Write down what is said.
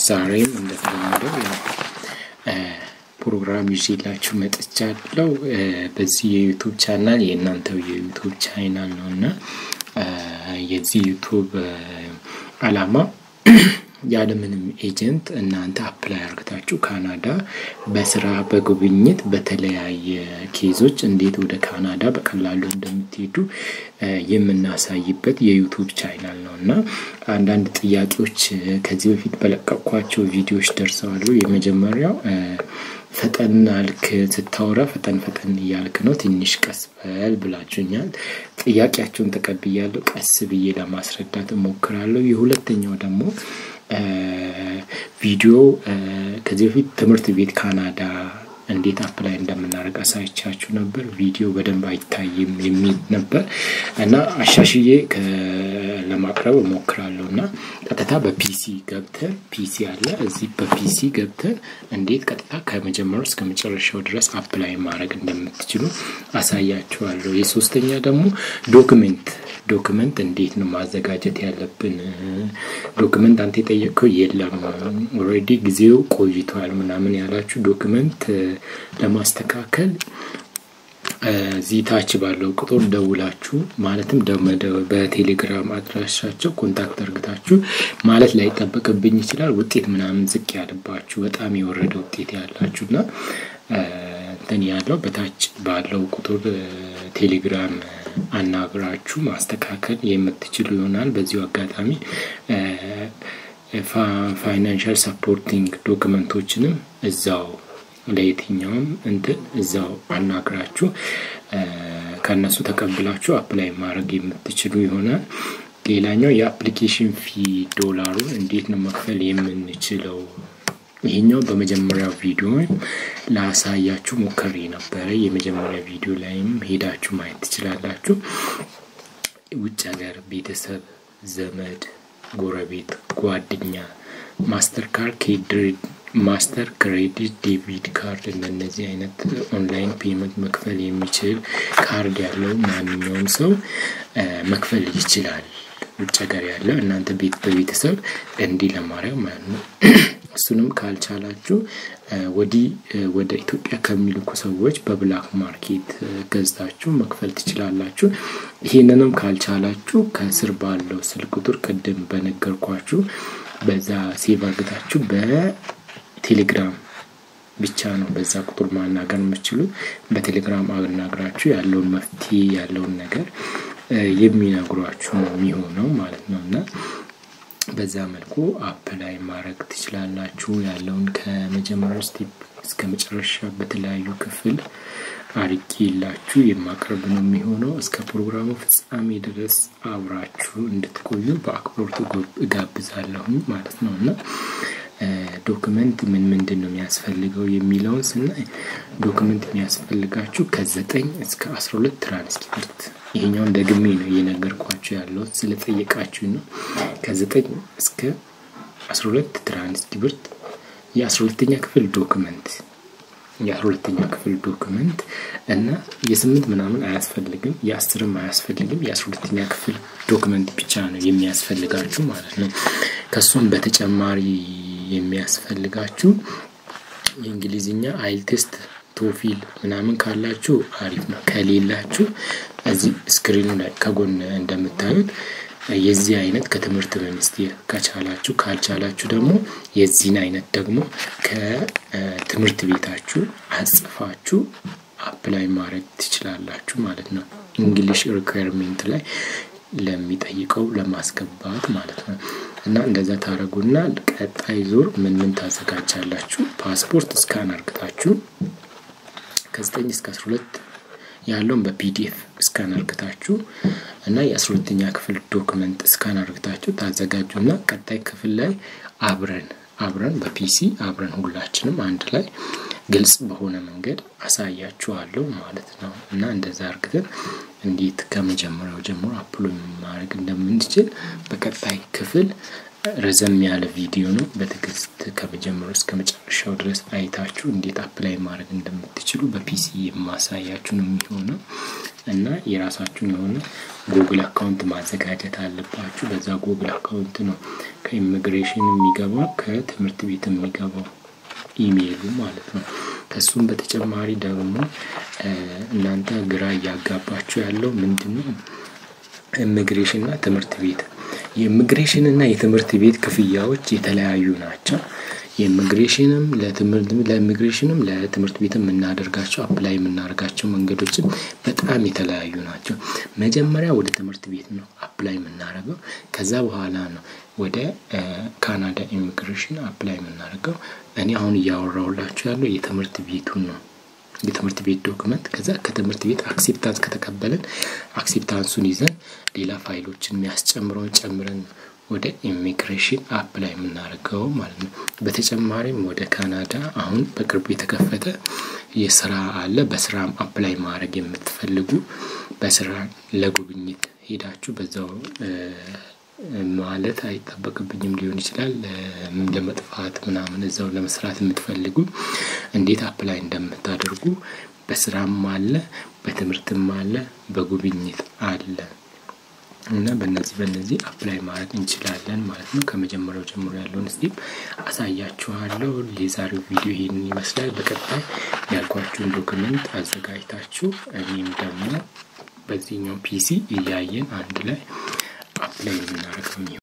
ዛሬም እንደተለመደው ፕሮግራም ይዤላችሁ መጥቻለሁ። በዚህ የዩቱብ ቻናል የእናንተው የዩቱብ ቻናል ነው እና የዚህ ዩቱብ አላማ ያለምንም ኤጀንት እናንተ አፕላይ አርግታችሁ ካናዳ በስራ በጉብኝት በተለያየ ኬዞች እንዴት ወደ ካናዳ በቀላሉ እንደምትሄዱ የምናሳይበት የዩቱብ ቻናል ነው እና አንዳንድ ጥያቄዎች ከዚህ በፊት በለቀኳቸው ቪዲዮዎች ደርሰዋሉ። የመጀመሪያው ፈጠን አልክ ስታወራ ፈጠን ፈጠን እያልክ ነው፣ ትንሽ ቀስ በል ብላችሁኛል። ጥያቄያቸውን ተቀብያለሁ። ቀስ ብዬ ለማስረዳት እሞክራለሁ። የሁለተኛው ደግሞ ቪዲዮ ከዚህ በፊት ትምህርት ቤት ካናዳ እንዴት አፕላይ እንደምናደርግ አሳይቻችሁ ነበር። ቪዲዮ በደንብ አይታይም የሚል ነበር እና አሻሽዬ ለማቅረብ እሞክራለሁ እና ቀጥታ በፒሲ ገብተን ፒሲ አለ እዚህ በፒሲ ገብተን እንዴት ቀጥታ ከመጀመሪያው እስከ መጨረሻው ድረስ አፕላይ ማድረግ እንደምትችሉ አሳያችኋለሁ። የሶስተኛ ደግሞ ዶክመንት ዶክመንት እንዴት ነው ማዘጋጀት ያለብን? ዶክመንት አንተ የጠየቀው የለም ኦልሬዲ ጊዜው ቆይቷል ምናምን ያላችሁ ዶክመንት ለማስተካከል እዚህ ታች ባለው ቁጥር ደውላችሁ ማለትም በቴሌግራም አድራሻቸው ኮንታክት አርግታችሁ ማለት ላይጠበቅብኝ ይችላል። ውጤት ምናምን ዝቅ ያለባችሁ በጣም የወረደ ውጤት ያላችሁ እና እንትን ያለው በታች ባለው ቁጥር ቴሌግራም አናግራችሁ ማስተካከል የምትችሉ ይሆናል። በዚሁ አጋጣሚ ፋይናንሻል ሰፖርቲንግ ዶክመንቶችንም እዛው ለየትኛውም እንትን እዛው አናግራችሁ ከእነሱ ተቀብላችሁ አፕላይ ማድረግ የምትችሉ ይሆናል። ሌላኛው የአፕሊኬሽን ፊ ዶላሩን እንዴት ነው መክፈል የምንችለው? ይሄኛው በመጀመሪያው ቪዲዮ ላሳያችሁ ሞከሬ ነበረ። የመጀመሪያ ቪዲዮ ላይም ሄዳችሁ ማየት ትችላላችሁ። ውጭ ሀገር ቤተሰብ፣ ዘመድ፣ ጎረቤት፣ ጓደኛ ማስተር ካርድ ማስተር ክሬዲት ዴቢት ካርድ እንደነዚህ አይነት ኦንላይን ፔመንት መክፈል የሚችል ካርድ ያለው ማንኛውም ሰው መክፈል ይችላል። ውጭ ሀገር ያለው እናንተ ቤት በቤተሰብ እንዲህ ለማድረግ ማለት ነው። እሱንም ካልቻላችሁ ወዲህ ወደ ኢትዮጵያ ከሚልኩ ሰዎች በብላክ ማርኬት ገዝታችሁ መክፈል ትችላላችሁ። ይህንንም ካልቻላችሁ ከስር ባለው ስልክ ቁጥር ቅድም በነገርኳችሁ በዛ ሴቭ አርግታችሁ በቴሌግራም ብቻ ነው በዛ ቁጥር ማናገር የምችሉት። በቴሌግራም አናግራችሁ ያለውን መፍትሄ ያለውን ነገር የሚነግሯችሁ ነው የሚሆነው ማለት ነው እና በዛ መልኩ አፕላይ ማድረግ ትችላላችሁ። ያለውን ከመጀመሪያው ስቴፕ እስከ መጨረሻ በተለያዩ ክፍል አርጌ የላችሁ የማቅረብ ነው የሚሆነው። እስከ ፕሮግራሙ ፍጻሜ ድረስ አብራችሁ እንድትቆዩ በአክብሮቱ እጋብዛለሁኝ ማለት ነው እና ዶክመንት ምን ምንድን ነው የሚያስፈልገው የሚለውን ስናይ ዶክመንት የሚያስፈልጋችሁ ከዘጠኝ እስከ አስራ ሁለት ትራንስክሪፕት ይሄኛውን ደግሜ ነው እየነገርኳችሁ ያለው ስለጠየቃችሁ ነው። ከዘጠኝ እስከ አስራ ሁለት ትራንስክሪፕት የአስራ ሁለተኛ ክፍል ዶክመንት የአስራ ሁለተኛ ክፍል ዶክመንት እና የስምንት ምናምን አያስፈልግም፣ የአስርም አያስፈልግም። የአስራ ሁለተኛ ክፍል ዶክመንት ብቻ ነው የሚያስፈልጋችሁ ማለት ነው። ከሱም በተጨማሪ የሚያስፈልጋችሁ የእንግሊዝኛ አይል ቴስት ቶፊል ምናምን ካላችሁ አሪፍ ነው። ከሌላችሁ እዚህ ስክሪኑ ላይ ከጎን እንደምታዩት የዚህ አይነት ከትምህርት ሚኒስቴር ከቻላችሁ፣ ካልቻላችሁ ደግሞ የዚህን አይነት ደግሞ ከትምህርት ቤታችሁ አጽፋችሁ አፕላይ ማድረግ ትችላላችሁ ማለት ነው። እንግሊሽ ሪኳየርሜንት ላይ ለሚጠይቀው ለማስገባት ማለት ነው። እና እንደዛ ታደረጉና ቀጣይ ዙር ምን ምን ታዘጋጃላችሁ? ፓስፖርት እስካን አርግታችሁ ከዘጠኝ እስከ አስራ ሁለት ያለውን በፒዲኤፍ እስካን አርግታችሁ እና የአስራ ሁለተኛ ክፍል ዶክመንት እስካን አርግታችሁ ታዘጋጁና ቀጣይ ክፍል ላይ አብረን አብረን በፒሲ አብረን ሁላችንም አንድ ላይ ግልጽ በሆነ መንገድ አሳያችኋለሁ ማለት ነው። እና እንደዛ አርግተን እንዴት ከመጀመሪያው ጀምሮ አፕሎ ማድረግ እንደምንችል በቀጣይ ክፍል ረዘም ያለ ቪዲዮ ነው። በትዕግስት ከመጀመሩ እስከ መጨረሻው ድረስ አይታችሁ እንዴት አፕላይ ማድረግ እንደምትችሉ በፒሲ የማሳያችሁ ነው የሚሆነው እና የራሳችሁን የሆነ ጉግል አካውንት ማዘጋጀት አለባችሁ። በዛ ጉግል አካውንት ነው ከኢሚግሬሽን የሚገባው ከትምህርት ቤት የሚገባው ኢሜይሉ ማለት ነው። ከሱም በተጨማሪ ደግሞ እናንተ ግራ እያጋባችሁ ያለው ምንድን ነው? ኢሚግሬሽን እና ትምህርት ቤት የኢሚግሬሽን እና የትምህርት ቤት ክፍያዎች የተለያዩ ናቸው። የኢሚግሬሽንም ለትምህርት ለኢሚግሬሽንም ለትምህርት ቤት የምናደርጋቸው አፕላይ የምናደርጋቸው መንገዶችም በጣም የተለያዩ ናቸው። መጀመሪያ ወደ ትምህርት ቤት ነው አፕላይ የምናደርገው። ከዛ በኋላ ነው ወደ ካናዳ ኢሚግሬሽን አፕላይ የምናደርገው። እኔ አሁን እያወራሁላችሁ ያለው የትምህርት ቤቱን ነው የትምህርት ቤት ዶክመንት። ከዛ ከትምህርት ቤት አክሴፕታንስ ከተቀበልን አክሴፕታንሱን ይዘን ሌላ ፋይሎችን የሚያስጨምረውን ጨምረን ወደ ኢሚግሬሽን አፕላይ የምናደርገው ማለት ነው። በተጨማሪም ወደ ካናዳ አሁን በቅርቡ የተከፈተ የስራ አለ። በስራም አፕላይ ማድረግ የምትፈልጉ በስራ ለጉብኝት ሄዳችሁ በዛው ማለት አይጠበቅብኝም ሊሆን ይችላል። ለመጥፋት ምናምን እዛው ለመስራት የምትፈልጉ እንዴት አፕላይ እንደምታደርጉ በስራም አለ፣ በትምህርትም አለ፣ በጉብኝት አለ እና በእነዚህ በእነዚህ አፕላይ ማድረግ እንችላለን ማለት ነው። ከመጀመሪያው ጀምሮ ያለውን ስቴፕ አሳያችኋለሁ። የዛሬው ቪዲዮ ይህንን ይመስላል። በቀጣይ ያልኳችሁን ዶክመንት አዘጋጅታችሁ እኔም ደግሞ በዚህኛው ፒሲ እያየን አንድ ላይ አፕላይ የምናደርገው